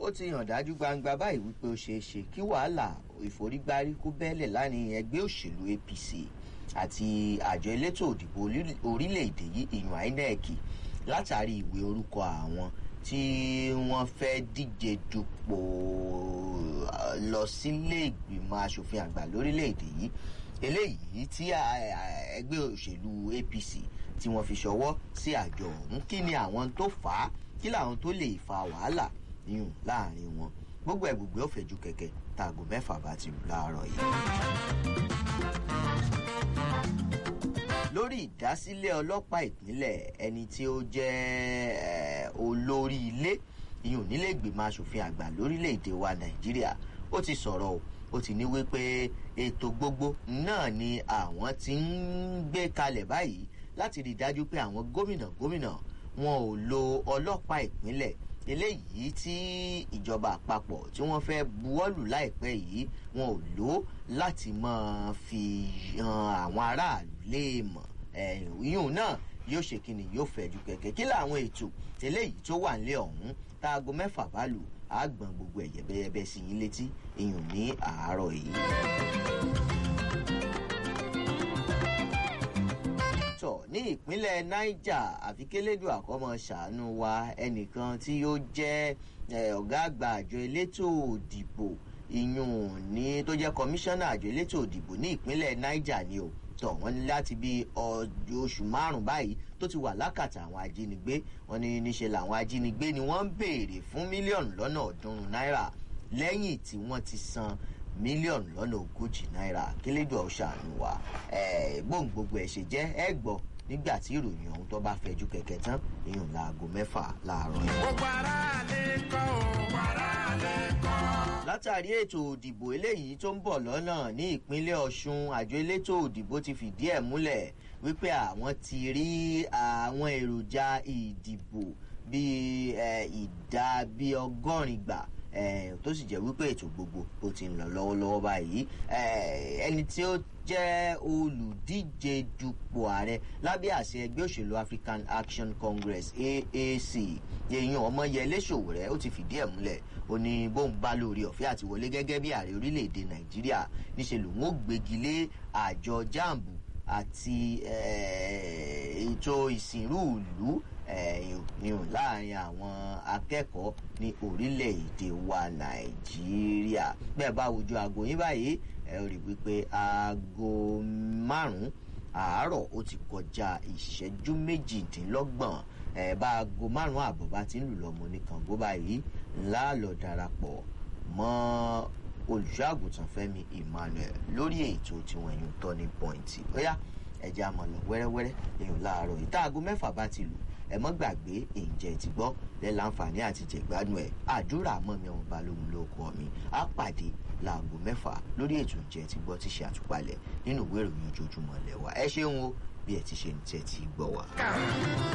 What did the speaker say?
ó ti hàn dájú gbangba báyìí wípé ó ṣeé ṣe kí wàhálà ìforígbárí kó bẹ́lẹ̀ láàrin ẹgbẹ́ òṣèlú apc àti àjọ elétò òdìbò orílẹ̀-èdè yìí ìyún inec látàrí ìwé orúkọ àwọn tí wọ́n fẹ́ díje dupò lọ sílé ìgbìmọ̀ asòfin àgbà lórílẹ̀-èdè yìí eléyìí tí ẹgbẹ́ òṣèlú apc tí wọ́n fi ṣọwọ́ sí àjọ ọ̀hún kí ni àwọn tó fà á kí làwọn tó lè fa wàhálà yùn láàrin wọn gbogbo ẹ̀ gbogbo ó fẹ̀jú kẹ̀kẹ́ taago mẹ́fà bá ti lù láàárọ̀ yìí. lórí ìdásílẹ̀ ọlọ́pàá ìpínlẹ̀ ẹni tí ó jẹ́ olórí ilé ìyún nílé ìgbìmọ̀ asòfin àgbà lórílẹ̀‐èdè wa nàìjíríà ó ti sọ̀rọ̀ o ó ti ní wípé ètò gbogbo náà ni àwọn ti ń gbé kalẹ̀ báyìí láti rí i dájú pé àwọn gómìnà gómìnà wọn ò lo ọlọ́pàá ìpínlẹ̀ eléyìí tí ìjọba àpapọ̀ tí wọ́n fẹ́ buwọ́lù láìpẹ́ yìí wọn ò lò láti máa fi han àwọn aráàlú léèmọ̀ ìyún náà yóò ṣe kí ni yóò fẹ́ ju kẹ̀kẹ́ kí làwọn ètò eléyìí tó wà nílé ọ̀hún táago mẹ́fà bá lù àgbọ̀n gbogbo ẹ̀ yẹ̀bẹ́yẹ̀bẹ́ sí yín létí ìyún ní àárọ̀ yìí. tọ̀ ní ìpínlẹ̀ niger àfikélédùn àkọ́mọ ṣàánú wa ẹnìkan tí ó jẹ́ ọ̀gá àgbà àjọ elétò òdìbò ìyún ní tó jẹ́ kọmíṣánná àjọ elétò òdìbò ní ìpínlẹ̀ niger ni o tọ̀ wọ́n ní láti bí oṣù márùn-ún báyìí tó ti wà lákàtà àwọn ajínigbé wọn ní níṣe làwọn ajínigbé ni wọ́n ń béèrè fún mílíọ̀nù lọ́nà ọ̀ọ́dúnrún náírà lẹ́yìn tí wọ́n ti san mílíọ̀nù lọ́nà ogójì náírà kílédùn ọ̀ṣàánú wa bóun gbogbo ẹ̀ ṣe jẹ́ ẹ gbọ́ nígbà tí ìròyìn ọ̀hún tó bá fẹjú kẹ̀kẹ́ tán ìyún láago mẹ́fà láàárọ̀ yìí. gbogbo ara lè kọ́ ò ara lè kọ́. látàrí ètò òdìbò eléyìí tó ń bọ̀ lọ́nà ní ìpínlẹ̀ ọ̀ṣun àjọ elétò òdìbò ti fìdí ẹ̀ múlẹ̀ wípé àwọn ti rí àwọn èròjà ìdìbò bíi ìdá bíi ọgọ́rin gbà tó sì jẹ́ wípé ètò gbogbo ó ti ń lọ lọ́wọ́lọ́wọ́ báyìí ẹni tí ó jẹ́ olùdíje dupò ààrẹ lábẹ́ àṣẹ ẹgbẹ́ òṣèlú african action congress aac èèyàn ọmọyẹlé ṣòwòrẹ́ ó ti fìdí ẹ̀ múlẹ̀ ó ní bóun bá lórí ọ̀fẹ́ àti wọlé gẹ́gẹ́ bí ààrẹ orílẹ̀-èdè nàìjíríà níṣẹ́ lòun ó gbégi lé àjọ jambu àti ètò ìsìnrú ìlú ìhùn láàrin àwọn akẹ́kọ̀ọ́ ní orílẹ̀-èdè wa nàìjíríà bẹ́ẹ̀ bá wojú aago yín báyìí ẹ rí wípé aago márùn-ún àárọ̀ ó ti kọjá ìṣẹ́jú méjìdínlọ́gbọ̀n ẹ bá aago márùn-ún àbọ̀ bá ti ń lù lọ́mọ ní kàngó báyìí ńlá lọ darapọ̀ mọ́ olùṣọ́àgùntàn fẹ́mi emmanuel lórí ètò tiwọn ẹ̀yìn tọ́ni pọ́ìntì bóyá ẹ̀jẹ̀ àmọ̀ lọ wẹ́rẹ́wẹ́rẹ́ èèyàn láàárọ̀ yìí tá aago mẹ́fà bá ti lù ẹ mọ́ gbàgbé ìjẹ́ ti gbọ́ lẹ́ láǹfààní àti jẹ̀gbádùn ẹ̀ àdúrà mọ́ mi ọmọ balógun ló kọ́ mi á pàdé láago mẹ́fà lórí ètò ìjẹ́ ti gbọ́ ti ṣe àtúpalẹ̀ nínú ìwé ìròyìn ojoojúmọ́ lẹ́wà ẹ ṣeun o bí ẹ ti ṣe ń tẹ́ ti gbọ́ wa.